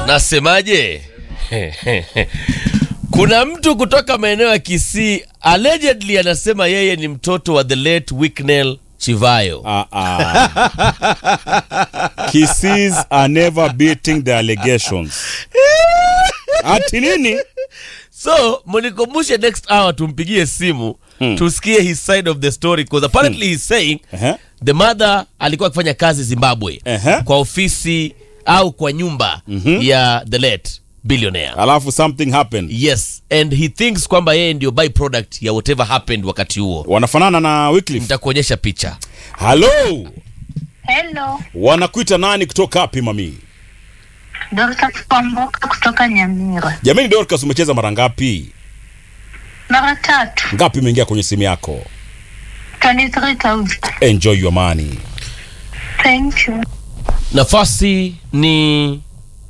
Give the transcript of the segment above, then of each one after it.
Nasemaje? Kuna mtu kutoka maeneo ya Kisii allegedly anasema yeye ni mtoto wa the late Wicknell Chivayo. Ah, ah. Kisses are never beating the allegations. Ati nini? So mnikumbushe next hour tumpigie simu tusikie his side of the story because apparently he's saying Ehe. the mother alikuwa akifanya kazi Zimbabwe Ehe. kwa ofisi au kwa nyumba ya the late billionaire. Alafu something happened. Yes, and he thinks kwamba yeye ndio byproduct ya whatever happened wakati huo. Wanafanana na Wycliffe. Nitakuonyesha picha. Hello. Hello, Wanakuita nani kutoka wapi mami? Dorcas Kwamboka kutoka Nyamira. Jamani Dorcas umecheza mara ngapi? Mara tatu, Ngapi imeingia kwenye simu yako? 23,000. Enjoy your money. Thank you. Nafasi ni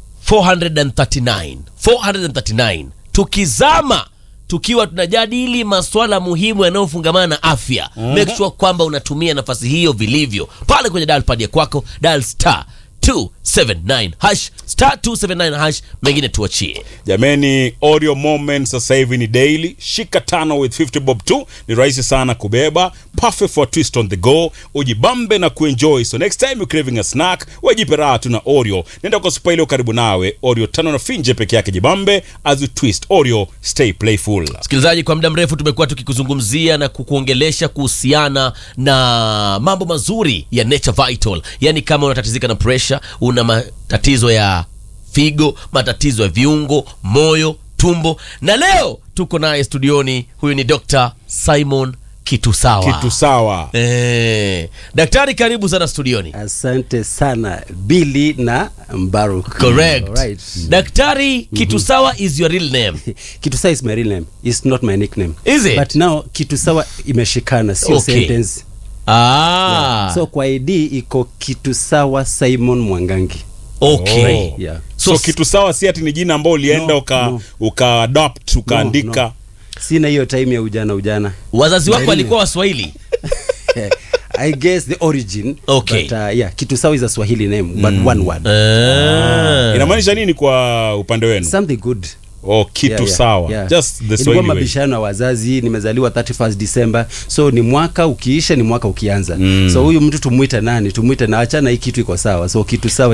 439. 439. Tukizama tukiwa tunajadili masuala muhimu yanayofungamana na afya. Make sure kwamba unatumia nafasi hiyo vilivyo. Pale kwenye dial pad ya kwako, dial star 279 hash star 279 hash, mengine tuachie. Jameni, Oreo Moment sasa hivi ni daily. Shika tano with 50 bob tu, ni rahisi sana kubeba. Perfect for twist on the go, ujibambe na kuenjoy. So next time you craving a snack, wajipe raha tu na Oreo. Nenda kwa supa iliyo karibu nawe. Oreo tano na finje peke yake, jibambe as you twist. Oreo, stay playful. Msikilizaji, kwa muda mrefu tumekuwa tukikuzungumzia na kukuongelesha kuhusiana na mambo mazuri ya Nature Vital, yaani kama unatatizika na pressure, una matatizo ya figo, matatizo ya viungo, moyo, tumbo, na leo tuko naye studioni. Huyu ni Dr. Simon Kitusawa. Kitu sawa. Eh, daktari, karibu sana studioni. Asante sana Billy na Mbaruk. Correct. Alright. Daktari Kitusawa is your real name. Kitusawa is my real name. It's not my nickname. Is it? But now Kitusawa imeshikana sio Okay. sentence. Ah, So kwa ID iko Kitusawa Simon Mwangangi. okay. Oh. Yeah. So, So- kitu sawa si ati ni jina ambao ulienda No, uka, no. uka adopt ukaandika. no. Sina hiyo time ya ujana ujana. Wazazi wako Really? walikuwa Waswahili? I guess the origin. Okay. But uh, yeah, Kitusawa is a Swahili name but one word. Ah. Inamaanisha nini kwa upande wenu? Something good. Oh, kitu Yeah, yeah, sawa. yeah. Just the Ilikuwa Swahili way. mabishano ya wazazi nimezaliwa 31st December so ni mwaka ukiisha ni mwaka ukianza Mm. so huyu mtu tumwite nani tumwite na achana hii kitu iko sawa so kitu sawa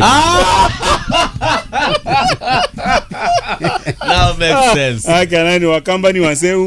Now makes sense. Aka nani wakamba ni waseu?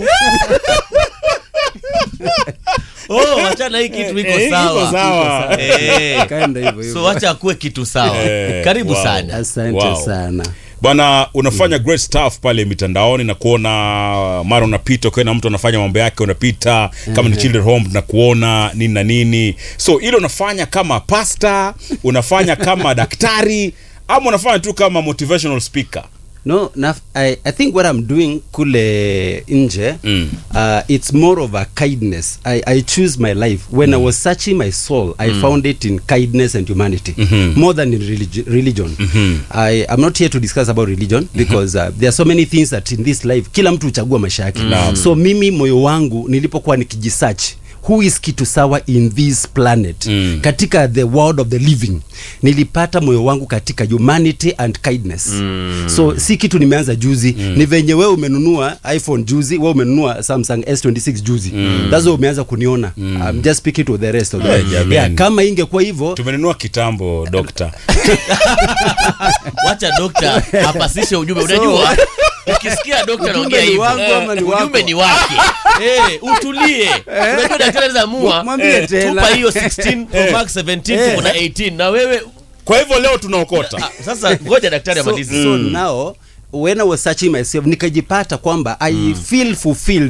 Oh, wachana hii kitu iko Eh, iko sawa. sawa. Eh. kaenda hivyo hivyo So wacha akuwe kitu sawa. Eh, Karibu wow. sana. asante Wow. sana Bwana unafanya great stuff pale mitandaoni na kuona mara unapita ukiona mtu anafanya mambo yake unapita kama ni children home na kuona nini na nini. So ile unafanya kama pasta, unafanya kama daktari ama unafanya tu kama motivational speaker. no na, I, I think what I'm doing kule nje Mm. uh, it's more of a kindness I, I choose my life when I was searching my soul I found it in kindness and humanity more than in religi religion I, I'm not here to discuss about religion because uh, there are so many things that in this life kila mtu huchagua maisha yake so mimi moyo wangu nilipokuwa nikijisearch who is kitu sawa in this planet Mm. katika the world of the living nilipata moyo wangu katika humanity and kindness so si kitu nimeanza juzi ni venye wewe umenunua iphone juzi wewe umenunua samsung s26 juzi that's why umeanza kuniona I'm just speaking to the rest of Eh, them jameni. yeah, kama ingekuwa hivyo Tumenunua kitambo dokta. Wacha dokta apasishe ujumbe. Unajua ukisikia dokta anaongea ni hivyo, wangu ama ni ujumbe wako? ni wake. Eh, utulie. Unajua daktari anaweza amua Mwambie tena. tupa hiyo 16 Pro Max 17 tuko na 18 na wewe Kwa hivyo leo tunaokota. ah, sasa ngoja daktari so, amalize. so now when I was searching myself nikajipata kwamba I feel fulfilled